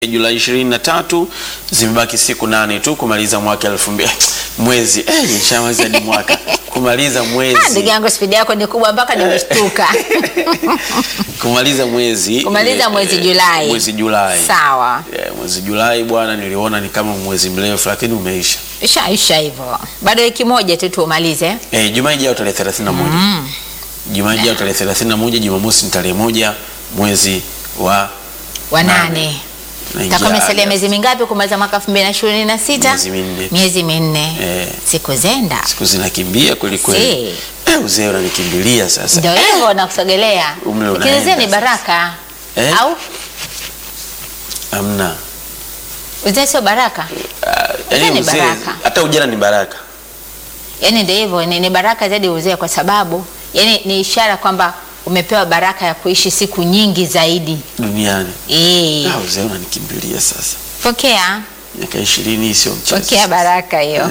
Julai 23 zimebaki siku nane tu kumaliza mwaka elfu mbili mwezi eh, nishamaliza hadi mwaka kumaliza Ah, Ndugu mwezi yangu spidi yako ni kubwa mpaka nimeshtuka. kumaliza mwezi Kumaliza eh, mwezi eh, Julai. mwezi Julai Sawa. Eh, mwezi Julai bwana, niliona ni kama mwezi mrefu, lakini umeisha. Ishaisha hivyo. Bado wiki moja tu tuumalize. Eh, Jumaa ijayo tarehe 31 Jumaa ijayo tarehe 31 Jumamosi ni tarehe moja mwezi wa Wa Nane. nane. naingia Takuwa imesalia Agosti. miezi mingapi kumaliza mwaka 2026? Miezi minne. Miezi minne. Eh. Siku zenda. Siku zinakimbia kweli kweli. Si. Eh, uzee unanikimbilia sasa. Ndio hivyo nakusogelea. Umri Lakini unaenda uzee ni sasa. baraka. Eh? Au Hamna. uzee sio baraka? Ah, Uzee yaani ni uzee- baraka. hata ujana ni baraka. Yaani ndio hivyo ni, ni baraka zaidi uzee kwa sababu yani ni ishara kwamba umepewa baraka ya kuishi siku nyingi zaidi. duniani. Eh. Ah, uzee unanikimbilia sasa. Pokea, Miaka ishirini sio mchezo. pokea baraka hiyo.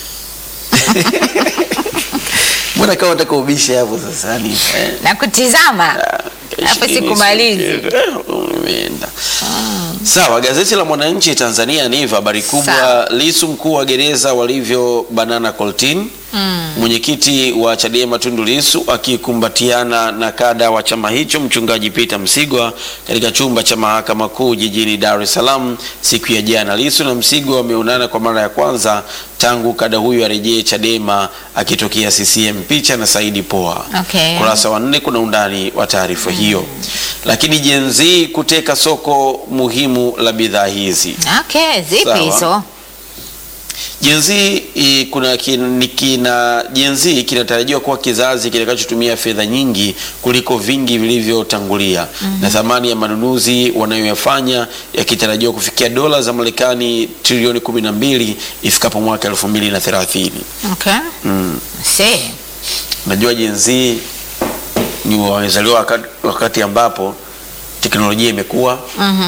Mbona kama nataka ubishe hapo sasa yani eh? Na kutizama. Ah, miaka Hapo ishirini sikumalizi. sio mchezo. Eh, umeenda. Sawa, gazeti la Mwananchi Tanzania ni hivyo, habari kubwa Sawa. Lisu mkuu wa gereza walivyo banana Coltin. Mwenyekiti wa Chadema Tundu Lisu akikumbatiana na kada wa chama hicho mchungaji Peter Msigwa katika chumba cha mahakama kuu jijini Dar es Salaam siku ya jana. Lisu na Msigwa wameonana kwa mara ya kwanza tangu kada huyu arejee Chadema akitokea CCM. Picha na Saidi Poa. Okay. Kurasa wa nne kuna undani wa taarifa hiyo. Lakini Gen Z kuteka soko muhimu la bidhaa hizi. Okay, zipi Sawa. hizo? Gen Z i- kuna kin- ni kina Gen Z kinatarajiwa kuwa kizazi kitakachotumia fedha nyingi kuliko vingi vilivyotangulia na thamani ya manunuzi wanayoyafanya yakitarajiwa kufikia dola za Marekani trilioni 12 ifikapo mwaka 2030. Okay. Mm. Si. Najua Gen Z ni wamezaliwa wakati, wakati ambapo teknolojia imekuwa Mhm.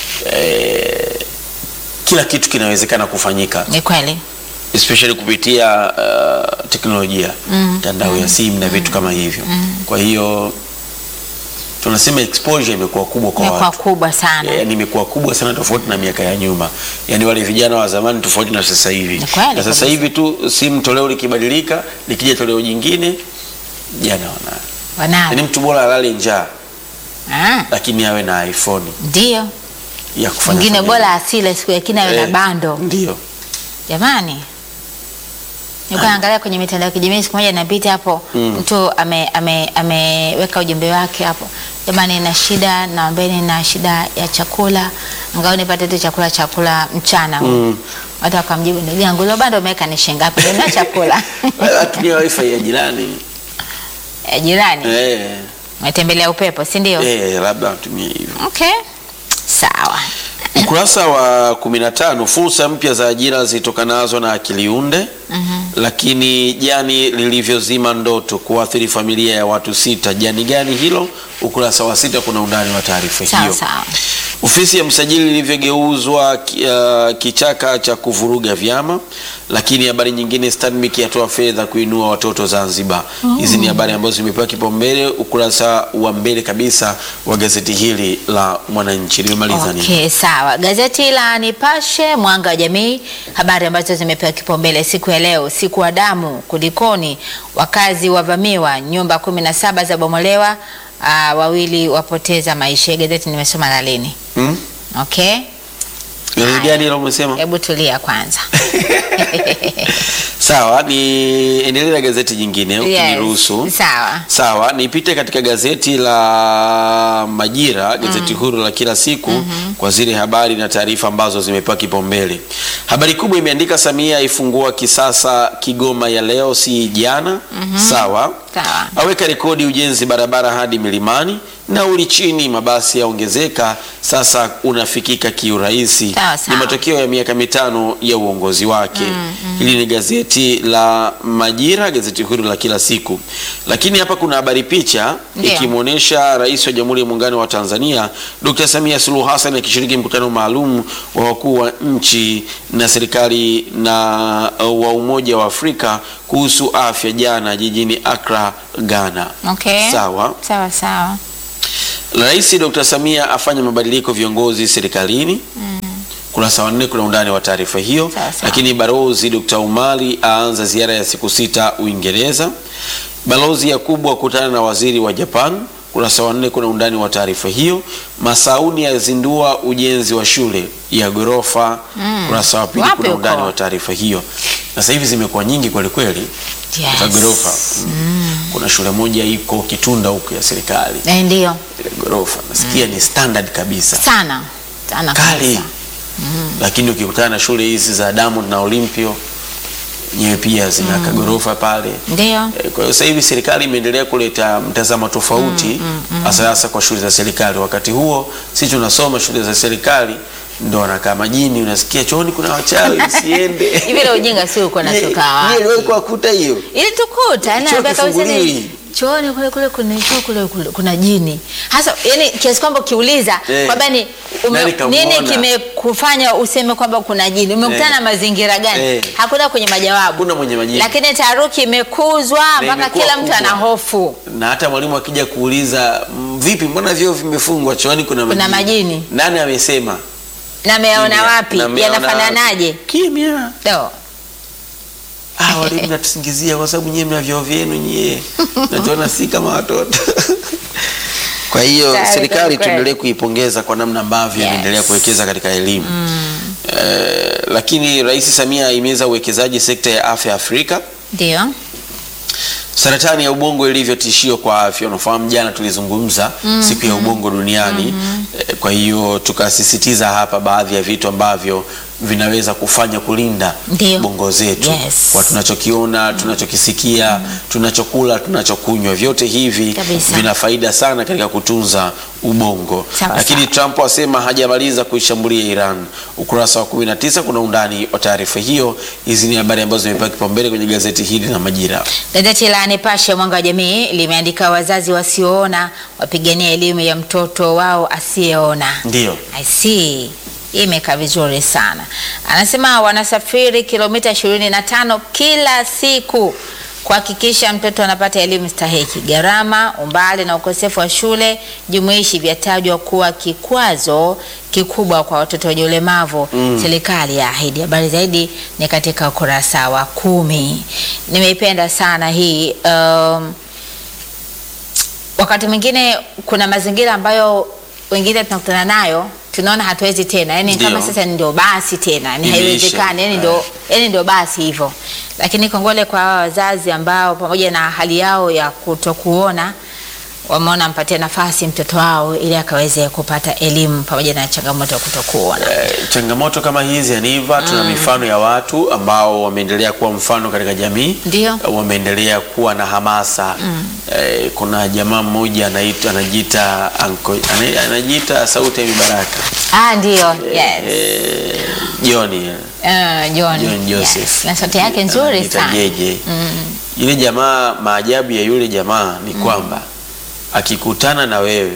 eh, kila kitu kinawezekana kufanyika Ni kweli. especially kupitia uh, teknolojia mtandao ya simu na vitu kama hivyo. Kwa hiyo tunasema exposure imekuwa kubwa kwa Imekuwa watu. kubwa sana. Yaani imekuwa kubwa sana tofauti na miaka ya nyuma. Yaani wale vijana wa zamani tofauti na sasa hivi. Ni kweli Na sasa kabisa. hivi tu simu toleo likibadilika, likija toleo jingine jana wana. Wanao. Yaani mtu bora alale njaa Ah, lakini awe na iPhone ndio. ya kufanya. Mwingine fanya- bora asile siku yakini awe na Eh, bando. Ndio. Jamani. Nilikuwa naangalia kwenye mitandao ya kijamii siku moja napita hapo Mm. mtu ame, ame, ameweka ujumbe wake hapo. Jamani na shida naombeni na shida ya chakula. Ngao nipate tu chakula chakula mchana. Mm. Watu wakamjibu ndugu yangu hilo bando umeweka ni shilingi ngapi? Ndio chakula. Atumia wifi ya jirani. Eh, jirani. Eh. Umetembelea upepo, si ndio? Eh, labda atumie hivyo. Okay. Sawa. Ukurasa wa 15 fursa mpya za ajira zitokanazo na akili unde. Lakini jani lilivyozima ndoto kuathiri familia ya watu sita. Jani gani hilo? Ukurasa wa sita kuna undani wa taarifa Sawa hiyo. sawa. Ofisi ya msajili ilivyogeuzwa ki- uh, kichaka cha kuvuruga vyama. Lakini habari nyingine, Stanbic yatoa fedha kuinua watoto Zanzibar. Hizi ni habari ambazo zimepewa kipaumbele ukurasa wa mbele kabisa wa gazeti hili la Mwananchi. Limemaliza nini? Okay, sawa. Gazeti la Nipashe Mwanga wa Jamii, habari ambazo zimepewa kipaumbele siku ya leo, siku wa damu, kulikoni, wakazi wavamiwa, nyumba kumi na saba za bomolewa, uh, wawili wapoteza maisha. Gazeti nimesoma la lini? Hmm? Okay, Gazeti gani hilo umesema? hebu tulia kwanza. Sawa, ni endelee na gazeti jingine ukiniruhusu. Yes, sawa. Sawa, nipite katika gazeti la Majira, gazeti huru la kila siku kwa zile habari na taarifa ambazo zimepewa kipaumbele. Habari kubwa imeandika Samia aifungua kisasa Kigoma ya leo si jana. Sawa. Sawa. Aweka rekodi ujenzi barabara hadi milimani, nauli chini, mabasi yaongezeka, sasa unafikika kiurahisi. Sawa, Ni sawa. matokeo ya miaka mitano ya uongozi wake. Hili ni gazeti la Majira, gazeti huru la kila siku. Lakini hapa kuna habari picha Ndio. ikimwonyesha Rais wa Jamhuri ya Muungano wa Tanzania Dr. Samia Suluhu Hassan akishiriki mkutano maalum wa wakuu wa nchi na serikali na uh, wa Umoja wa Afrika kuhusu afya jana jijini Accra, Ghana. Okay. Sawa. Sawa sawa. Rais Dr. Samia afanya mabadiliko viongozi serikalini. Kurasa wa nne kuna undani wa taarifa hiyo. Sawa, sawa. Lakini Balozi Dr. Umari aanza ziara ya siku sita Uingereza. Balozi Yakubu akutana na waziri wa Japan. Kurasa wa nne kuna undani wa taarifa hiyo. Masauni yazindua ujenzi wa shule ya ghorofa. Kurasa wa pili Wapi kuna undani huko? wa taarifa hiyo. Na sasa hivi zimekuwa nyingi kweli kweli Yes. za ghorofa. Mm. Kuna shule moja iko Kitunda huko ya serikali Eh, ndio ile ghorofa nasikia ni standard kabisa sana sana kali kabisa. lakini ukikutana na shule hizi za Diamond na Olympio nyewe pia zina kagorofa pale Ndio Eh, kwa hiyo sasa hivi serikali imeendelea kuleta mtazamo tofauti hasa hasa kwa shule za serikali. Wakati huo sisi tunasoma shule za serikali ndo wanakaa majini, unasikia chooni kuna wachawi usiende. hivi ile ujinga si uko natoka Nyie wapi? wewe kwa kuta hiyo ili tukuta yani Choo naambia kabisa ni kifunguliwi. chooni kule kule kuna choo kule, kule kuna jini hasa yani kiasi kwamba ukiuliza Eh. kwamba ni ume, Nani kamuona? nini kimekufanya useme kwamba kuna jini umekutana Eh. na mazingira gani Eh. hakuna kwenye majawabu Hakuna mwenye majibu. lakini taharuki imekuzwa mpaka imekuwa kila mtu kubwa. ana hofu na hata mwalimu akija kuuliza "Mm, vipi, mbona vyoo vimefungwa chooni kuna Kuna majini. Nani amesema? na meona Kimya. wapi Na mmeona yanafananaje wapi? Kimya. Do. Ah, walimu natusingizia kwa sababu nyie mna vyoo vyenu nyie, natuona si kama watoto. Kwa hiyo Sawa, serikali kweli. tuendelee kuipongeza kwa namna ambavyo Yes. inaendelea kuwekeza katika elimu eh, lakini Rais Samia ahimiza uwekezaji sekta ya afya Afrika. ndio Saratani ya ubongo ilivyo tishio kwa afya. Unafahamu jana tulizungumza siku ya ubongo duniani eh, kwa hiyo tukasisitiza hapa baadhi ya vitu ambavyo vinaweza kufanya kulinda Ndio. bongo zetu Yes. kwa tunachokiona, tunachokisikia, tunachokula, tunachokunywa, vyote hivi Kabisa. vina faida sana katika kutunza ubongo. Sawa, Lakini sawa. Trump asema hajamaliza kuishambulia Iran. Ukurasa wa 19 kuna undani wa taarifa hiyo. Hizi ni habari ambazo zimepewa kipaumbele kwenye gazeti hili la Majira. Gazeti la Nipashe Mwanga wa Jamii limeandika wazazi wasioona wapigania elimu ya mtoto wao asiyeona. Ndio. I see. Hii imekaa vizuri sana. Anasema wanasafiri kilomita 25 kila siku kuhakikisha mtoto anapata elimu stahiki. Gharama, umbali na ukosefu wa shule jumuishi vyatajwa kuwa kikwazo kikubwa kwa watoto wenye ulemavu. Serikali ya ahidi. Habari zaidi ni katika ukurasa wa kumi. Nimeipenda sana hii um, wakati mwingine kuna mazingira ambayo wengine tunakutana nayo tunaona hatuwezi tena yani Ndio. kama sasa ndio basi tena yani Imeisha. haiwezekani yani ndio yani ndio basi hivyo lakini kongole kwa hawa wazazi ambao pamoja na hali yao ya kutokuona wameona mpatie nafasi mtoto wao ili akaweze kupata elimu pamoja na changamoto ya kutokuona Eh, changamoto kama hizi Aniva, tuna mifano ya watu ambao wameendelea kuwa mfano katika jamii, Ndio. wameendelea kuwa na hamasa eh, kuna jamaa mmoja anaitwa anajiita anko, ana- anajiita sauti ya mibaraka ah ndio yes eh, Joni eh, uh, John, John Joseph yes. na sauti yake nzuri Anajiita sana Jeje. Yule jamaa, maajabu ya yule jamaa ni kwamba akikutana na wewe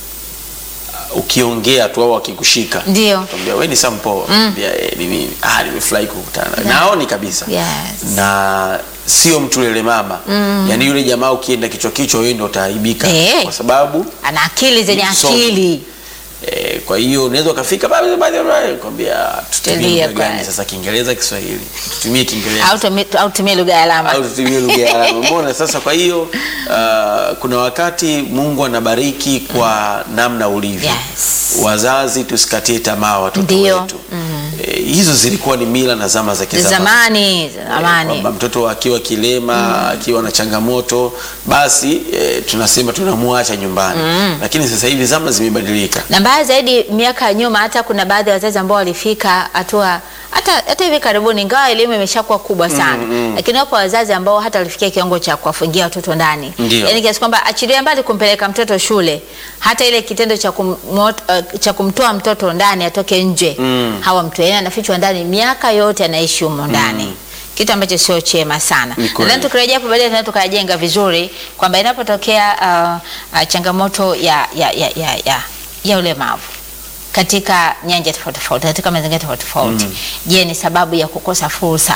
ukiongea tu au akikushika ndio Tambia wewe ni Sampo. Tambia eh, ni mimi. Ah, nimefurahi kukutana. Naoni kabisa. Yes. Na sio mtu lele mama. Yaani yule jamaa ukienda kichwa kichwa wewe ndio utaaibika Eh. kwa sababu ana akili zenye Msomi. akili eh, kwa hiyo unaweza ukafika baba baba kwambia tutumie Tulia lugha gani kwanza. sasa Kiingereza Kiswahili. Tutumie Kiingereza. au tumi- au tumie lugha ya alama au tutumie lugha ya alama. Umeona sasa? Kwa hiyo uh, kuna wakati Mungu anabariki kwa namna ulivyo. Yes. Wazazi tusikatie tamaa watoto Ndio. wetu. Eh, hizo zilikuwa ni mila na zama za kizamani. zamani Eh, zamani kwamba mtoto akiwa kilema akiwa na changamoto basi eh, tunasema tunamwacha nyumbani, lakini sasa hivi zama zimebadilika. na mbaya zaidi miaka ya nyuma hata kuna baadhi ya wazazi ambao walifika hatua hata hata hivi karibuni ingawa elimu imeshakuwa kubwa sana lakini wapo wazazi ambao hata walifikia kiwango cha kuwafungia watoto ndani Ndio. yaani kiasi kwamba achilia mbali kumpeleka mtoto shule hata ile kitendo cha kumot, uh, cha kumtoa mtoto ndani atoke nje Mm. hawamtoi yaani anafichwa ndani miaka yote anaishi humo ndani kitu ambacho sio chema sana Ni kweli. nadhani tukirejea hapo baadaye tunaweza tukajenga vizuri kwamba inapotokea uh, uh, changamoto ya, ya, ya, ya, ya, ya ulemavu katika nyanja tofauti tofauti katika mazingira tofauti tofauti je ni sababu ya kukosa fursa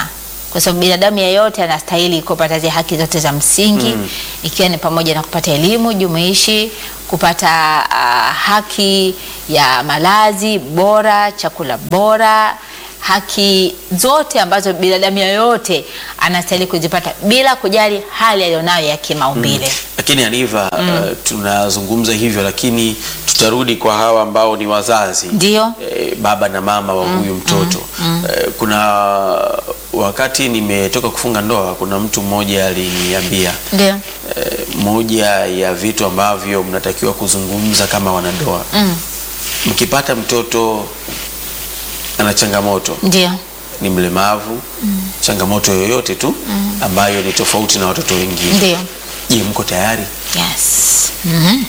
kwa sababu binadamu yeyote anastahili kupata zile haki zote za msingi ikiwa ni pamoja na kupata elimu jumuishi, kupata ah, haki ya malazi bora, chakula bora, haki zote ambazo binadamu yeyote anastahili kuzipata bila kujali hali aliyonayo ya kimaumbile. Lakini Aniva, uh, tunazungumza hivyo, lakini tutarudi kwa hawa ambao ni wazazi Ndio. eh, baba na mama wa huyu mtoto eh, kuna wakati nimetoka kufunga ndoa, kuna mtu mmoja aliniambia Ndio. eh, moja ya vitu ambavyo mnatakiwa kuzungumza kama wanandoa Mm. mkipata mtoto ana changamoto Ndio. ni mlemavu changamoto yoyote tu ambayo ni tofauti na watoto wengine Ndio. je mko tayari Yes. Mhm.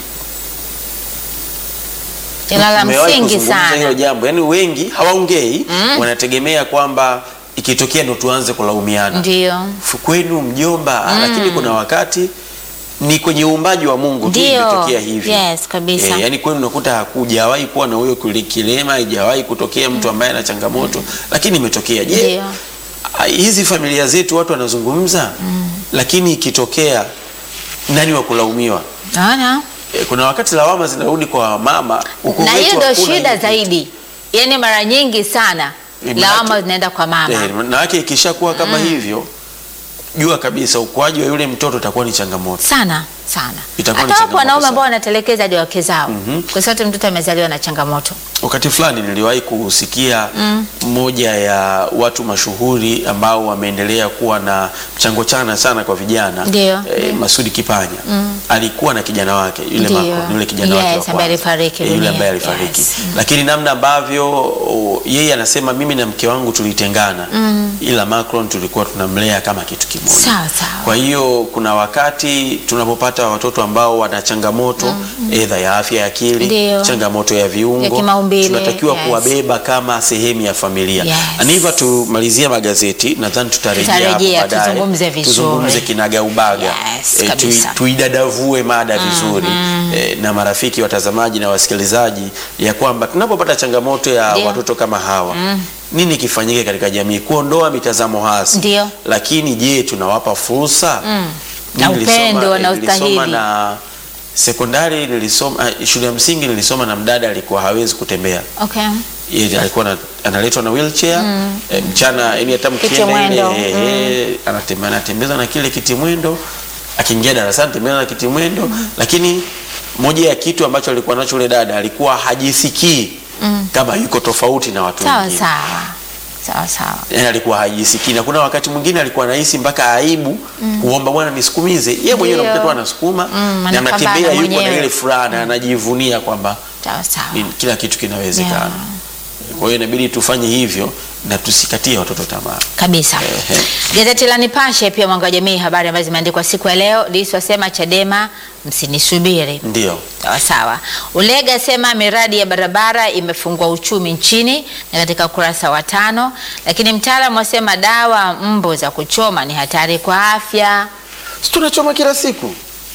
Ila la Mmewahi msingi kuzungumza hilo sana. jambo yaani wengi hawaongei wanategemea kwamba ikitokea ndo tuanze kulaumiana Ndio. Fu- kwenu mjomba ah, lakini kuna wakati ni kwenye uumbaji wa Mungu tu Ndio. imetokea hivi Yes, kabisa. Eh, yani kwenu unakuta hakujawahi kuwa na huyo kile kilema haijawahi kutokea mtu ambaye ana changamoto lakini imetokea je Ndio. ah, hizi familia zetu watu wanazungumza lakini ikitokea nani wa kulaumiwa Naona? Eh, kuna wakati lawama zinarudi kwa mama huku Na kwetu hiyo ndio hakuna shida hiyo kitu. zaidi. Yaani mara nyingi sana Ni manake- lawama zinaenda kwa mama. Eh, na yake ikishakuwa kama hivyo jua kabisa ukuaji wa yule mtoto utakuwa ni changamoto sana sana. Itakuwa ni Hata wapo changamoto wanaume sana. ambao wanatelekeza hadi wake zao kwa sababu mtoto amezaliwa na changamoto. wakati fulani niliwahi kusikia mmoja ya watu mashuhuri ambao wameendelea kuwa na mchango chana sana kwa vijana Ndio. eh, Masudi Kipanya alikuwa na kijana wake yule Ndio. Macron, yule kijana wake wa Yes, ambaye kwanza. alifariki Eh, yule dunia. ambaye alifariki Yes. lakini namna ambavyo o, yeye anasema mimi na mke wangu tulitengana ila Macron tulikuwa tunamlea kama kitu kimoja Sawa sawa. kwa hiyo kuna wakati tunapopata watoto ambao wana changamoto edha ya afya ya akili, Ndio. changamoto ya viungo, Ya kimaumbile, tunatakiwa yes. kuwabeba kama sehemu ya familia. Yes. Aniva, tumalizie magazeti, nadhani tutarejea hapo Tutarejea, baadaye. tuzungumze vizuri. tuzungumze kinaga ubaga, Yes, Eh, kabisa. tui- tuidadavue mada vizuri eh, na marafiki watazamaji na wasikilizaji, ya kwamba tunapopata changamoto ya Ndio. watoto kama hawa nini kifanyike katika jamii kuondoa mitazamo hasi Ndio. lakini je tunawapa fursa Na Mimi nilisoma- upendo eh, na nilisoma ustahili. na sekondari nilisoma ah, shule ya msingi nilisoma na mdada alikuwa hawezi kutembea Okay. yeye alikuwa na, analetwa na wheelchair eh, mchana yani hata mkienda ile Kitimwendo, eh, eh, anatembea anatembezwa na kile kitimwendo akiingia darasani tembea na kitimwendo lakini moja ya kitu ambacho alikuwa nacho yule dada alikuwa hajisikii kama yuko tofauti na watu Sawa wengine sawa. Sawa sawa. yani alikuwa hajisikii na kuna wakati mwingine alikuwa anahisi mpaka aibu kuomba bwana nisukumize yeye mwenyewe Ndio. unakuta tu anasukuma Mm, na anapambana anatembea yuko na mwenyewe. ile furaha na anajivunia kwamba Sawa sawa. ni- kila kitu kinawezekana Yeah. kwa hiyo inabidi tufanye hivyo na tusikatie watoto tamaa kabisa. Ehe. Gazeti la Nipashe pia Mwanga wa Jamii, habari ambazo zimeandikwa siku ya leo. Lissu asema Chadema msinisubiri. ndio Sawa sawa. Ulega asema miradi ya barabara imefungua uchumi nchini, na katika ukurasa wa tano. Lakini mtaalamu asema dawa mbu za kuchoma ni hatari kwa afya. si tunachoma kila siku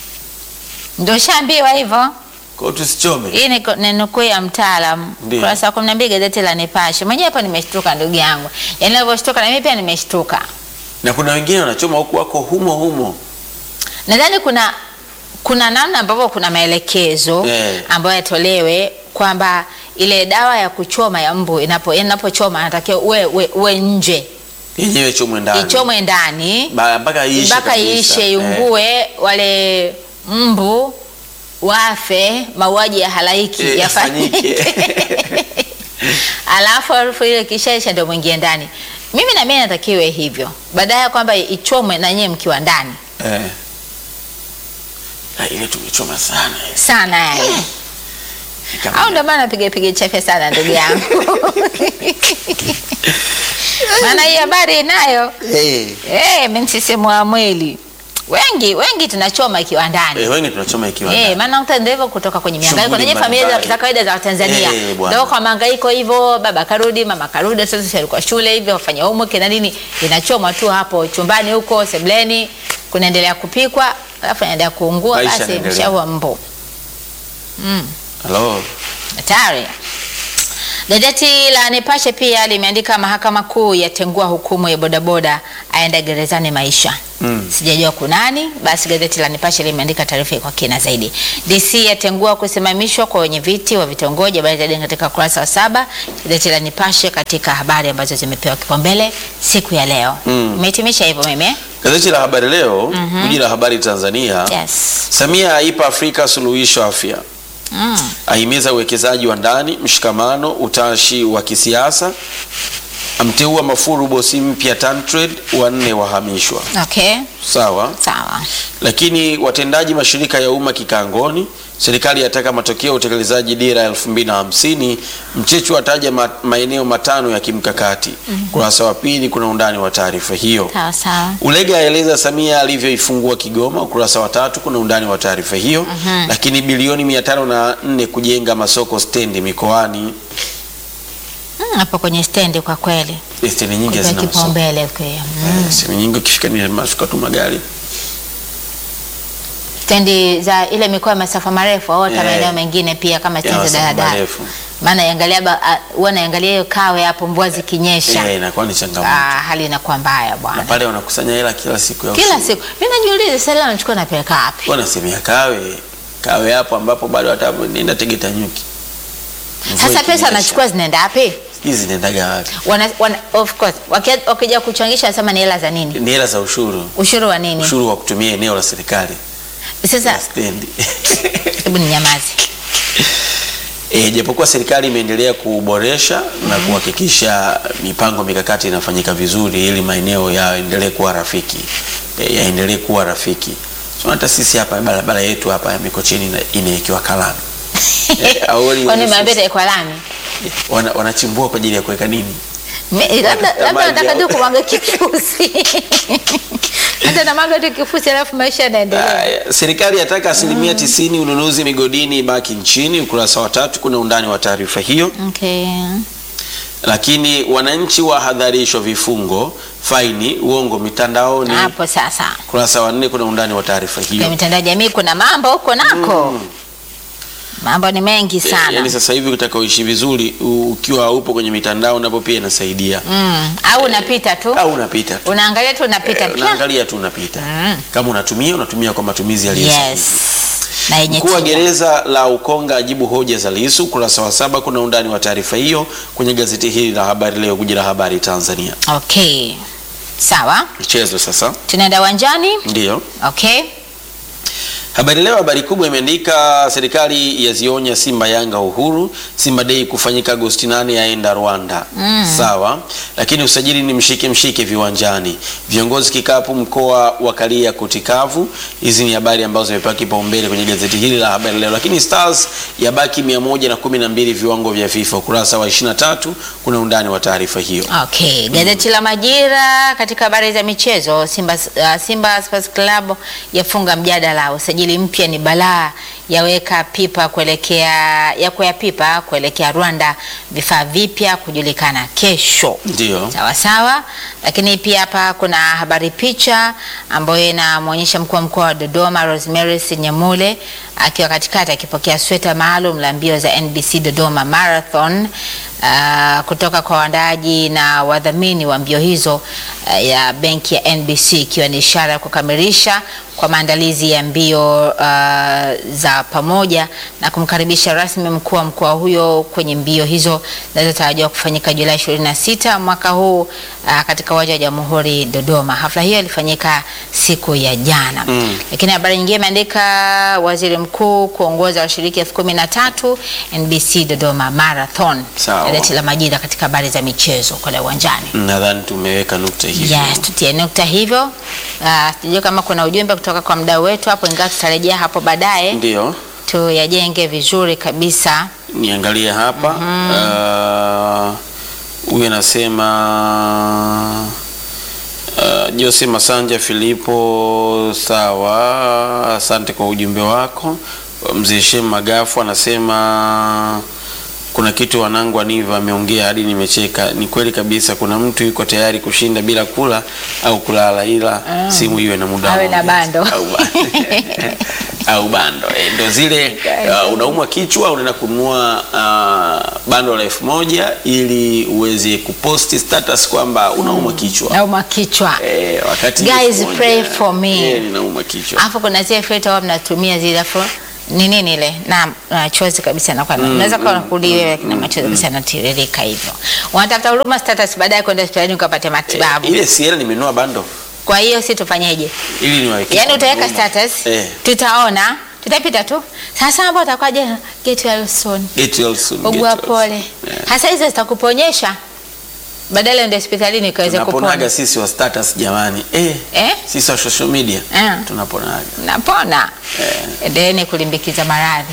Ndio shaambiwa hivyo. kwa hiyo tusichome Hii ni, ni nukuu ya mtaalamu Ndio. kurasa wa kumi na mbili gazeti la Nipashe. Mwenyewe hapa nimeshtuka ndugu yangu, yaani nilivyoshtuka na mimi pia nimeshtuka. na kuna wengine wanachoma huku wako humo humo Nadhani kuna kuna namna ambavyo kuna maelekezo Eh. ambayo yatolewe kwamba ile dawa ya kuchoma ya mbu inapo inapochoma anatakiwa uwe, uwe, uwe nje yenyewe chomwe ndani ichomwe ndani Ba- mpaka iishe mpaka kabisa. iishe Eh. iungue, wale mbu wafe, mauaji ya halaiki Eh, yafanyike yafanyike. alafu harufu ile kishaisha ndio mwingie ndani. Mimi na mimi natakiwe hivyo, baadaye ya kwamba ichomwe na nyie mkiwa ndani Eh. Na ile tumechoma sana eh. sana yani. Kama- au ndio maana napiga piga chafya sana ndugu yangu maana hii habari inayo Eh. eh, msisimua mwili wengi wengi tunachoma ikiwa ndani Eh, wengi tunachoma ikiwa Eh, ndani. maana unakuta ndio hivyo kutoka kwenye mihangaiko. Shughuli Unajua familia za, mbalimbali. za kawaida za Watanzania Eh, bwana. ndio kwa mahangaiko hivyo, baba karudi, mama karudi, sasa sisi alikuwa shule hivyo, wafanya homework na nini, inachomwa tu hapo chumbani huko sebleni, kunaendelea kupikwa, alafu inaendelea kuungua, Maisha basi yanaendelea. mshaua mbo Hello. hatari. Gazeti la Nipashe pia limeandika mahakama kuu yatengua hukumu ya bodaboda aenda gerezani maisha. Mm. Sijajua kunani, basi gazeti la Nipashe limeandika taarifa kwa kina zaidi. DC yatengua kusimamishwa kwa wenye viti wa vitongoji, habari zaidi katika ukurasa wa saba. Gazeti la Nipashe katika habari ambazo zimepewa kipaumbele siku ya leo. Mm. Umehitimisha hivyo mimi? eh? Gazeti la Habari Leo, guji la habari Tanzania. Yes. Samia aipa Afrika suluhisho afya, Mm. ahimiza uwekezaji wa ndani, mshikamano, utashi wa kisiasa, amteua Mafuru bosi mpya TanTrade, wanne wahamishwa. Okay. Sawa, Sawa. lakini watendaji mashirika ya umma kikangoni. Serikali yataka matokeo ya utekelezaji dira ya 2050. Mchechu ataja ma maeneo matano ya kimkakati. Kurasa wa pili kuna undani wa taarifa hiyo. Sawa sawa. Ulega aeleza Samia alivyoifungua Kigoma. Ukurasa wa tatu kuna undani wa taarifa hiyo. Lakini bilioni mia tano na nne kujenga masoko stendi mikoani. Mm, hapo kwenye stendi kwa kweli. Eh, Stendi nyingi Kwa hazina masoko. kipaumbele kwa. Mm. Eh, Stendi nyingi ukifika ni mashuka tu magari. stendi za ile mikoa ya masafa marefu au hata Yeah. maeneo mengine pia kama stendi za masafa daladala. marefu. Maana yangalia ba- a- huwa naangalia hiyo kawe hapo mvua zikinyesha. Eh, inakuwa ni changamoto. Ah, hali inakuwa mbaya Na bwana. pale wanakusanya hela kila siku ya Kila ushuru. siku mimi najiuliza sasa leo anachukua napeleka wapi? wanasemea kawe kawe hapo ambapo bado hata nenda Tegeta nyuki. Mvua Sasa pesa ikinyesha, anachukua zinaenda wapi? hizi zinaendaga wapi? Wana, wana, of course waki- wakija kuchangisha nasema ni hela za nini? Ni hela za ushuru, Ushuru wa nini? ushuru wa kutumia eneo la serikali Sasa la stendi. hebu ni nyamazi. E, japokuwa serikali imeendelea kuboresha na kuhakikisha mipango mikakati inafanyika vizuri ili maeneo yaendelee kuwa rafiki e, yaendelee kuwa rafiki. So, hata sisi hapa barabara yetu hapa ya Mikocheni ina- imewekewa kalami Eh, awali Kwani wanafunzi- mabeta kwa lami? wana, wanachimbua kwa ajili ya kuweka nini? Me- labda Watafuta labda maji nataka tu au- kumwaga kifusi hata namwaga tu kifusi alafu maisha yanaendelea. Aya, serikali yataka asilimia tisini ununuzi migodini ibaki nchini. Ukurasa wa tatu kuna undani wa taarifa hiyo. Okay. Lakini wananchi wahadharishwa vifungo, faini, uongo mitandaoni. Hapo sasa Ukurasa wa nne kuna undani wa taarifa kwa hiyo. mitandao ya jamii kuna mambo huko nako mambo ni mengi sana Yaani sasa hivi ukitaka uishi vizuri u- ukiwa upo kwenye mitandao napo pia inasaidia. mm. au unapita tu Au unapita tu. unaangalia tu unapita Eh, pia unaangalia tu unapita. Mm. Kama unatumia unatumia kwa matumizi yaliyo sahihi. yes na yenye Mkuu wa tija. gereza la Ukonga ajibu hoja za Lissu. Ukurasa wa saba kuna undani wa taarifa hiyo kwenye gazeti hili la Habari Leo, guji la habari Tanzania. okay sawa Michezo sasa, tunaenda uwanjani ndiyo okay Habari Leo, habari kubwa imeandika serikali yazionya Simba Yanga uhuru, Simba Day kufanyika Agosti 8 yaenda Rwanda. Sawa, lakini usajili ni mshike mshike viwanjani. Viongozi kikapu mkoa wa Kalia kutikavu. Hizi ni habari ambazo zimepewa kipaumbele kwenye gazeti hili la Habari Leo, lakini Stars yabaki 112 viwango vya FIFA. Ukurasa wa 23 kuna undani wa taarifa hiyo. Okay, gazeti la Majira katika habari za michezo, Simba, uh, Simba Sports Club yafunga mjadala, usajili mpya ni balaa, yaweka pipa kuelekea ya kwea pipa kuelekea Rwanda, vifaa vipya kujulikana kesho. Ndio. Sawa sawa, lakini pia hapa kuna habari picha ambayo inamwonyesha mkuu wa mkoa wa Dodoma Rosemary Senyamule akiwa katikati akipokea sweta maalum la mbio za NBC Dodoma Marathon uh, kutoka kwa waandaaji na wadhamini wa mbio hizo uh, ya benki ya NBC ikiwa ni ishara ya kukamilisha kwa maandalizi ya mbio uh, za pamoja na kumkaribisha rasmi mkuu wa mkoa huyo kwenye mbio hizo zinazotarajiwa kufanyika Julai 26 mwaka huu uh, katika uwanja wa Jamhuri Dodoma. Hafla hiyo ilifanyika siku ya jana. Mm. Lakini habari nyingine imeandika waziri mkuu kuongoza washiriki elfu kumi na tatu NBC Dodoma Marathon. Sawa. Gazeti la Majira katika habari za michezo kule uwanjani. Nadhani tumeweka nukta hiyo. Yes, tutie nukta hivyo. Uh, sijui kama kuna ujumbe kutoka kwa mdau wetu hapo, ingawa tutarejea hapo baadaye Ndio. tuyajenge vizuri kabisa. niangalie hapa Ah, huyu anasema uh, Jose Masanja Filipo, sawa, asante kwa ujumbe wako. Mzee Shem Magafu anasema kuna kitu wanangu Aniva ameongea hadi nimecheka. Ni kweli kabisa, kuna mtu yuko tayari kushinda bila kula au kulala, ila simu iwe na muda wa Awe na maongezi. bando. au, ba- au bando eh, ndo zile uh, unaumwa kichwa unaenda kununua uh, bando la elfu moja ili uweze kuposti status kwamba unaumwa kichwa Nauma kichwa. eh, wakati Guys, elfu moja, pray for me. eh, ninaumwa kichwa Alafu kuna zile filter wao mnatumia zile afu ni nini ile na na chozi kabisa na kwa unaweza kuwa unakulia wewe na machozi kabisa yanatiririka hivyo. Wanatafuta huduma status baadaye kwenda hospitalini ukapate matibabu. ile siela nimenunua bando Kwa hiyo si tufanyeje? ili niwaweke Yaani kwa utaweka huduma. status, eh, tutaona, tutapita tu. Sasa hapo utakuwaje? Get well soon. get well soon, get Ugua well pole. soon. Eh. Hasa hizo zitakuponyesha badala uende hospitalini ukaweze tunaponaga kupona. sisi wa status jamani eh, Eh? sisi wa social media Eh. tunaponaga napona endeleeni kulimbikiza maradhi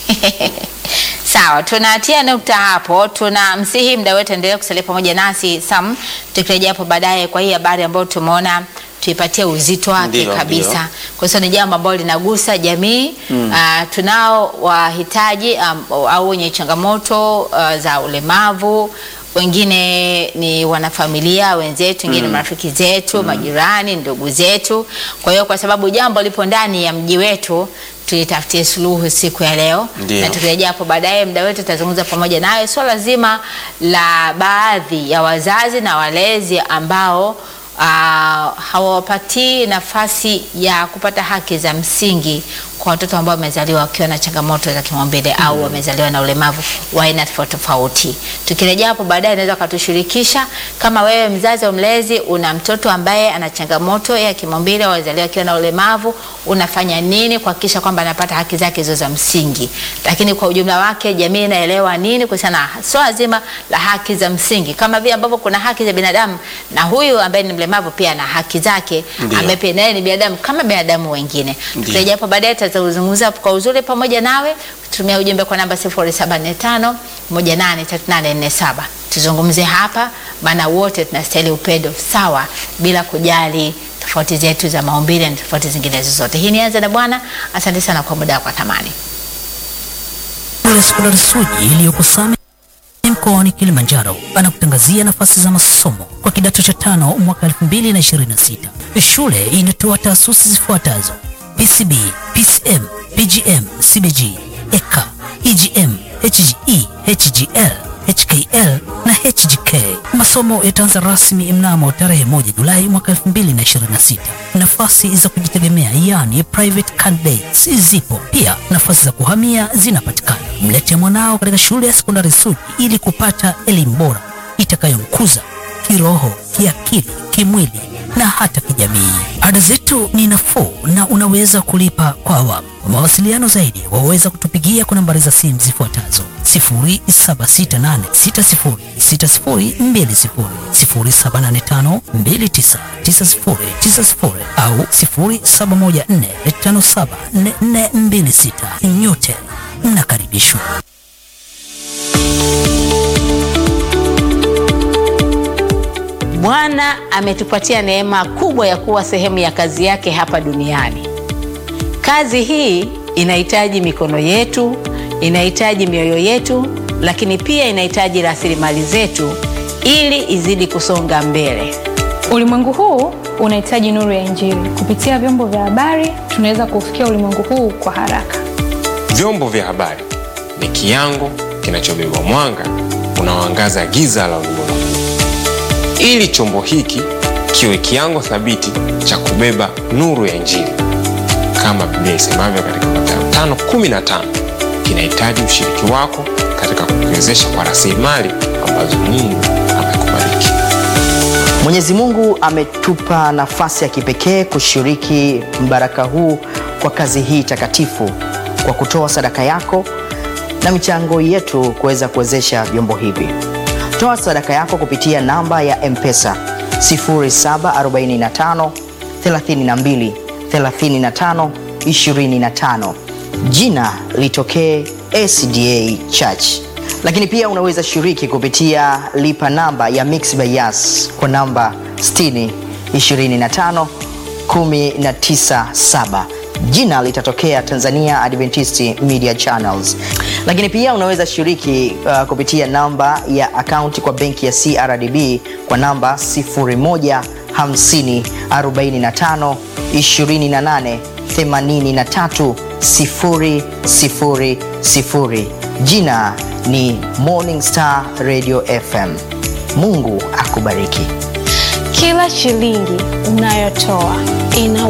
sawa tunatia nukta hapo tunamsihi mda wetu endelee kusalia pamoja nasi sam tukirejea hapo baadaye kwa hii habari ambayo tumeona tuipatie uzito wake Ndio, kabisa ndio. kwa sababu ni jambo ambalo linagusa jamii mm. uh, tunao wahitaji um, au wenye changamoto uh, za ulemavu wengine ni wanafamilia wenzetu, wengine marafiki zetu, majirani, ndugu zetu. Kwa hiyo kwa sababu jambo lipo ndani ya mji wetu, tulitafutie suluhu siku ya leo, Ndio. na tukirejea hapo baadaye, muda wetu tutazungumza pamoja nawe swala zima la baadhi ya wazazi na walezi ambao Uh, hawapatii nafasi ya kupata haki za msingi kwa watoto ambao wamezaliwa wakiwa na changamoto za kimaumbile au wamezaliwa na ulemavu wa aina tofauti tofauti. Tukirejea hapo baadaye, unaweza ukatushirikisha kama wewe mzazi au mlezi una mtoto ambaye ana changamoto ya kimaumbile au amezaliwa akiwa na ulemavu, unafanya nini kuhakikisha kwamba anapata haki zake hizo za msingi? Lakini kwa ujumla wake, jamii inaelewa nini kuhusiana na swala zima la haki za msingi, kama vile ambavyo kuna haki za binadamu na huyu ambaye ni mlemavu pia ana haki zake, Ndio. ambaye pia naye ni binadamu kama binadamu wengine. Ndio. Tukirejea hapo baadaye, tutazungumza kwa uzuri pamoja nawe, tumia ujumbe kwa namba 0745 183847 tuzungumze hapa, maana wote tunastahili upendo sawa, bila kujali tofauti zetu za maumbile na tofauti zingine zozote. Hii ni Anza na Bwana. Asante sana kwa muda wako wa thamani. ya sekondari Suji iliyoko Same mkoani Kilimanjaro anakutangazia nafasi za masomo kwa kidato cha tano mwaka 2026. Shule inatoa taasisi zifuatazo: PCB, PCM, PGM, CBG, EK, EGM, HGE, HGL, HKL na HGK. Masomo yataanza rasmi mnamo tarehe 1 Julai mwaka 2026. Nafasi za kujitegemea yani private candidates zipo pia, nafasi za kuhamia zinapatikana. Mlete mwanao katika shule ya sekondari Suji ili kupata elimu bora itakayomkuza kiroho, kiakili, kimwili na hata kijamii. Ada zetu ni nafuu na unaweza kulipa kwa awamu. Kwa mawasiliano zaidi waweza kutupigia kwa nambari za simu zifuatazo 0768606020, 0785299090 au 0714574426. Nyote mnakaribishwa. Bwana ametupatia neema kubwa ya kuwa sehemu ya kazi yake hapa duniani. Kazi hii inahitaji mikono yetu, inahitaji mioyo yetu, lakini pia inahitaji rasilimali zetu ili izidi kusonga mbele. Ulimwengu huu unahitaji nuru ya Injili. Kupitia vyombo vya habari, tunaweza kuufikia ulimwengu huu kwa haraka. Vyombo vya habari ni kiango kinachobeba mwanga unaoangaza giza la ulimwengu. Ili chombo hiki kiwe kiango thabiti cha kubeba nuru ya Injili, kama Biblia isemavyo katika Mathayo 5:15, kinahitaji ushiriki wako katika kukiwezesha kwa rasilimali ambazo Mungu amekubariki. Mwenyezi Mungu ametupa nafasi ya kipekee kushiriki mbaraka huu kwa kazi hii takatifu kwa kutoa sadaka yako na michango yetu kuweza kuwezesha vyombo hivi. Toa sadaka yako kupitia namba ya M-Pesa 0745 32 35 25. Jina litokee SDA Church lakini pia unaweza shiriki kupitia lipa namba ya Mixx by Yas kwa namba 60 25 197 jina litatokea Tanzania Adventist Media Channels. Lakini pia unaweza shiriki uh, kupitia namba ya akaunti kwa benki ya CRDB kwa namba 0150 45 28 83 000. Jina ni Morning Star Radio FM. Mungu akubariki. Kila shilingi unayotoa ina